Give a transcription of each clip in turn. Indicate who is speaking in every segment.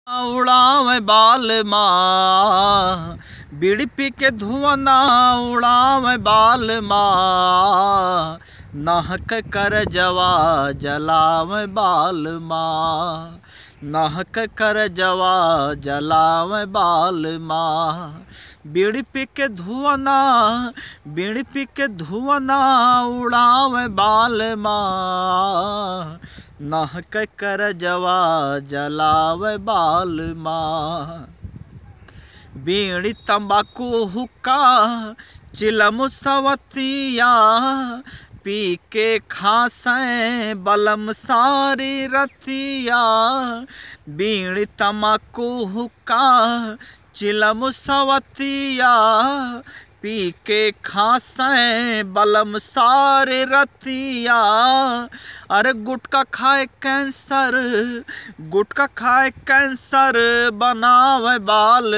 Speaker 1: उड़ावे बाल माँ बीड़ी पी के धुआं ना उड़ावे बाल माँ नाहक कर जवा जलावे बाल माँ नाहक कर जवा जलावे बाल माँ बीड़ी पी के धुआं ना बीड़ी पी के धुआं ना उड़ावे बाल माँ नाहक कर जवा जलावे बाल माँ बीड़ी तंबाकू हुक्का चिलम सवतिया पी के खासे बलम सारी रतिया बीड़ी तंबाकू हुक्का चिलम सवतिया पी के खासे बलम सारे रतिया अरे गुटका खाए कैंसर गुटका खाए कैंसर बनावे बाल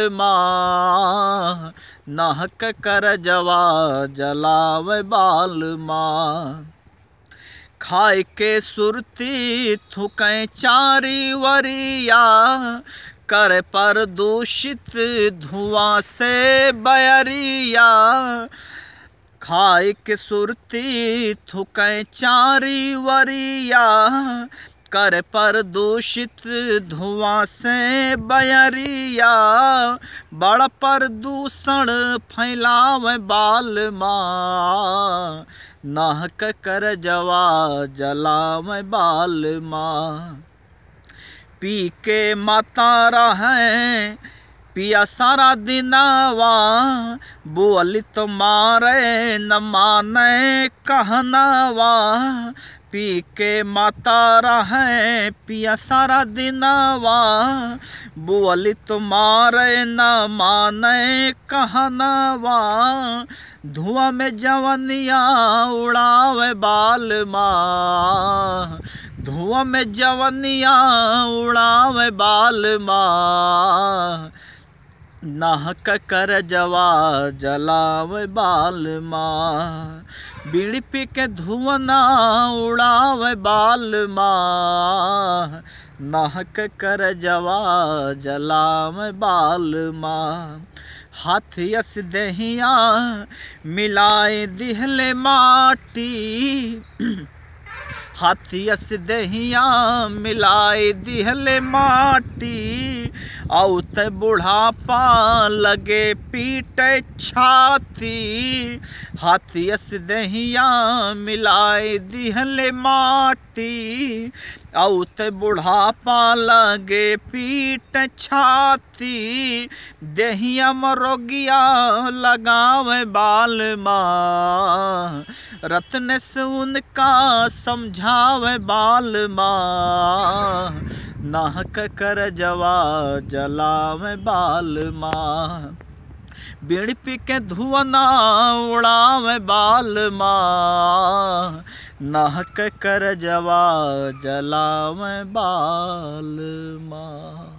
Speaker 1: माँ नाहक कर जवा जलावे बाल माँ खाए के सुरती थुकै चारी वरिया कर पर दूषित धुआं से बयरिया खाए के सुरती थुकै चारी वरिया कर पर दूषित धुआं से बयरिया बड़ प्रदूषण फैलावे बाल माँ नाहक कर जवा जलावे बाल माँ पी के माता रहे पिया सारा दिनवा बोली तो मारे न माने कहनावा पी के माता रहे पिया सारा दिनवा बोली तो मारे न माने कहनावा धुआं में जवनिया उड़ावे बाल माँ धुआं में जवनिया उड़ावे बाल माँ नाहक कर जवा जलावे बाल माँ बीड़ी पी के धुआं ना उड़ावे बाल माँ नाहक कर जवा जलावे बाल माँ हाथियस दहिया मिलाए दिहले माटी हाथियस दहिया मिलाए दिहले माटी औत बुढ़ापा लगे पीट छाती हाथियस दहिया मिलाए दिहले माटी औत बुढ़ापा लगे पीट छाती दहिया मरोगिया लगावे बाल माँ रत्न से उनका समझावे बाल माँ नाहक कर जवा जलावे बाल माँ बीड़ी पी के धुआं ना उड़ावे बाल माँ नाहक कर जवा जलावे बाल माँ